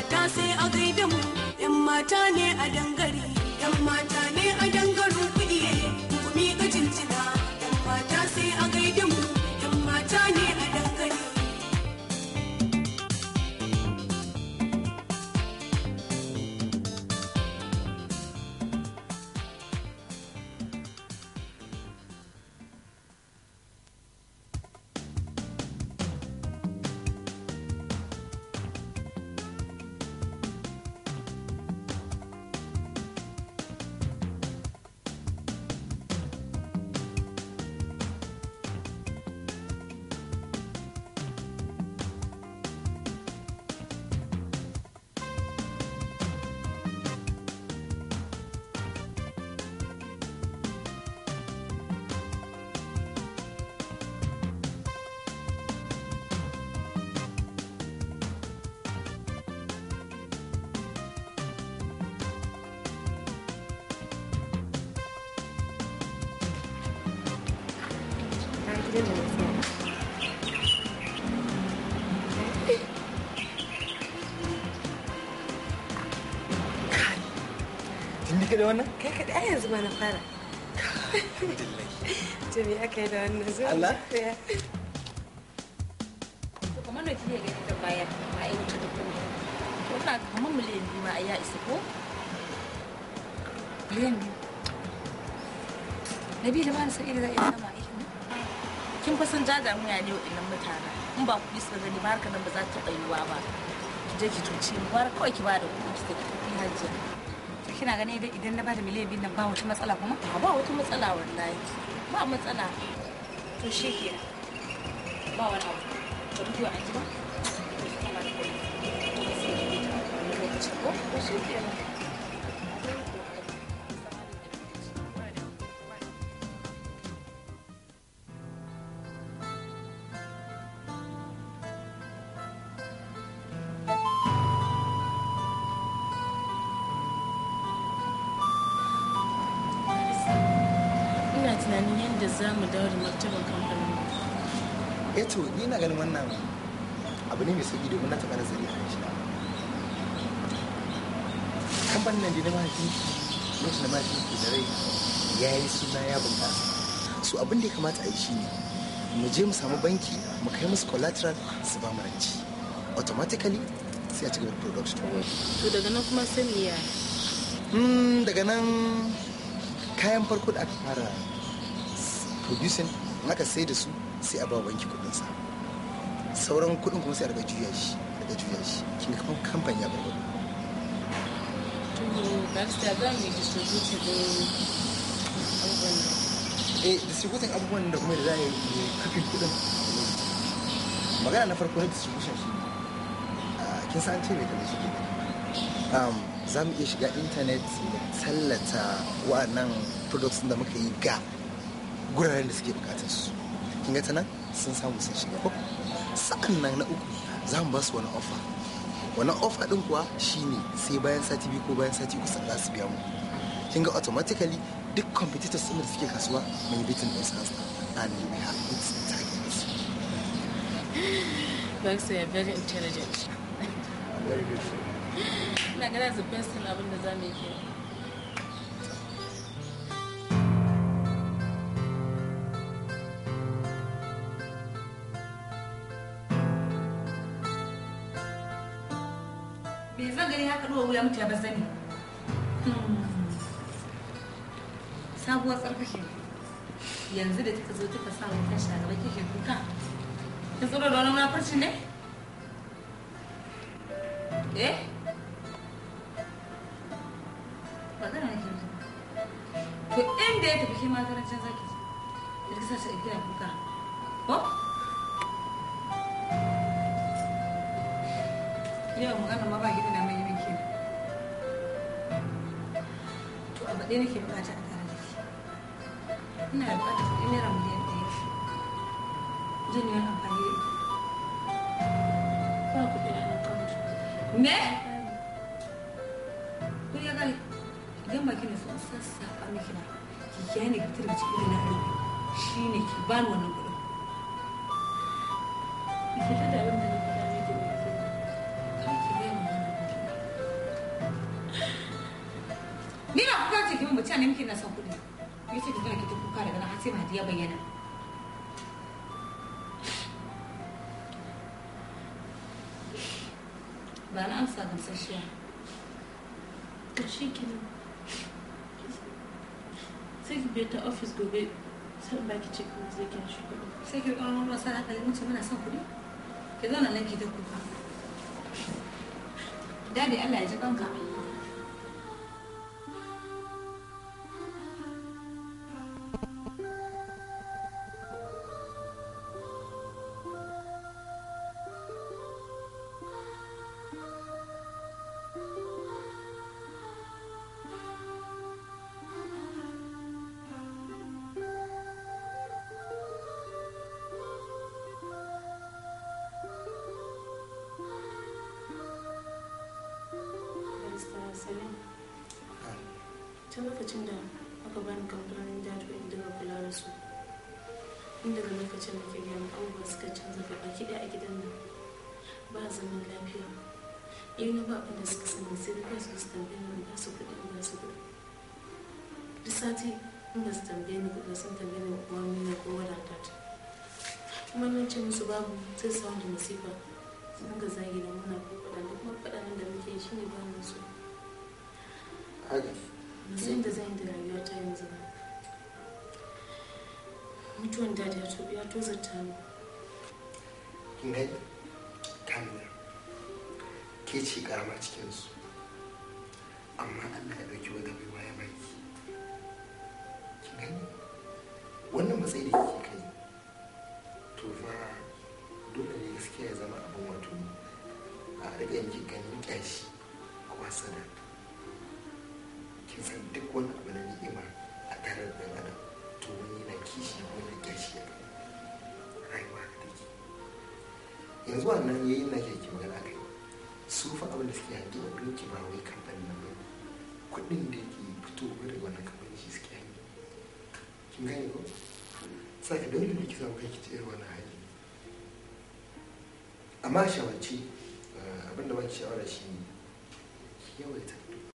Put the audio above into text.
mata sai a gaida mu yan mata ne a dangare yan mata ne a dangaren kuɗi ku miƙa jinjina yan mata sai a gaida mu yan mata ne a dangare Kin bi da wannan? Kai kaɗai ai yanzu ma na fara. To me aka yi da wannan zuwa? Allah? To kamar da kike gani da baya a yi wuce da kuma. To ina kamar miliyan biyu ma ya isa ko? Miliyan biyu. Na biyu da ba da sa'i da za a iya sama aikin nan. Kin fa san jaja muya ne waɗannan mutanen. In ba kuɗi suka gani ba harkar nan ba za ta taɓa yiwuwa ba. Ki je ki cuci ni, gwara kawai ki ba da kuɗi ki tafi hajiya. Kina ganin idan idan na bada miliyan biyu nan ba wata matsala kuma? A ba wata matsala wallahi. Ba matsala. To shi ke. Ba wani abu. Ka mutu an ji ba? Ko shi ke Ina tunanin yadda za mu dawo da martaban kamfanin mu. Eh to ni na ganin wannan abu ne mai sauki domin na taɓa nazari a kan shi. Kamfanin nan da na mahaifi lokacin da mahaifi ke da rai ya yi suna ya bunƙasa. So abin da ya kamata a yi shi ne mu je mu samu banki mu kai musu collateral su ba mu ranci. Automatically sai a ci gaba da production. To daga nan kuma sai mu yaya. Hmm, daga nan kayan farko da aka fara producing in aka sai da su sai a ba wa banki kudinsa sauran kudin kuma sai a daga juya shi daga juya shi kin ga kamfani ya bar To barista za mu yi distributing din abubuwan nan. eh distributing abubuwan da kuma da za a yi kafin kudin magana na farko na distribution shi ah, kin san ce mai kamar shi ke um, za mu iya shiga intanet mu tallata wa'annan products da muka yi ga guraren da suke bukatar su kin ga ta nan sun samu sun shiga ko sa'an nan na uku za mu ba su wani offer wani offer din kuwa shine sai bayan sati biyu ko bayan sati uku sannan za su biya mu kin ga automatically duk competitors din da suke kasuwa mun yi bitin din su and we have hit targets Barista you are very intelligent. very good Ina gana the best thing abin da za mu yi kenan. Me zan gani haka duwa wuya mutu ya bazani. Sabuwar tsarkake. Yanzu da kika zo kika sa wutan shagaba kike kuka. Kin tsoro da wani munafurci ne? Eh? Magana nake yi. To inda ya tafi kima karancin zaki. Da kika sa shi kina kuka. Ko? Yau magana ma ba gida na mai miki. To abu ɗaya nake bukata a tare da ke. Ina da bukatar kuɗi naira miliyan ɗaya. Zan yi wani amfani da ita. Ba kuɗi a account. Me? Kuɗi ya kare. Idan ba kina so in sassafa miki na ki kiyaye ne ki fitar da cikin na arziki. Shi ne ki bani wannan kuɗin. Ki ta da abin da na faɗa miki ne. Kar ki gaya min wannan kuɗi. ta ne muke na son kuɗi ya ce ki tana ki ta kuka daga nan har sai mahadi ya bayyana ba na amsa gamsasshiya to shi kenan sai ki biya ta ofis gobe sai in baki cek kuma zai kyan shi kuɗi sai ki kawo ruwa sana kalli mun ce muna son kuɗi ki zauna nan ki ta kuka dadi Allah ya ji kanka barista salim tun lokacin da aka bani kamfanin jadwal in dinga kula da su in daga lokacin da ke gani abubuwa suka canza gaba ki a gidan nan ba zaman lafiya in na ba abin da suka sani sai da kansu su tambaye ni ba su kuɗi in ba su kuɗi duk sati in ba su tambaye ni kuɗi sun tambaye ni kuma mina ko wadata ta kuma nan ce musu babu sai su wanda masifa su dinga zagi da muna ko faɗa da kuma faɗa da muke yi shine ba mu so haka musayin da zan yi da rayuwa ta yanzu ba mutuwan dadi ya to ya tozarta ni kin gani kamila ke ce karama cikinsu amma allah ya ɗauki wata baiwa ya baki kin gani wannan matsayi da kike kai to fa dole ne gaskiya ya zama abin wato a riga yanki ganin kyashi ko hasada kin san duk wani abu na ni'ima a tare da ɗan adam to wani yana kishi wani kyashi ya kai rayuwa da take yanzu wannan yayin na ke magana kai su fa abin da suke hangi wa doki ba wai kamfanin nan bai kuɗin da yake fitowa daga wannan kamfanin shi suke hangi kin gane ko saka dole ne ki samu kai ki tsere wannan hali amma shawarci abin da baki shawara shi ne ki yawaita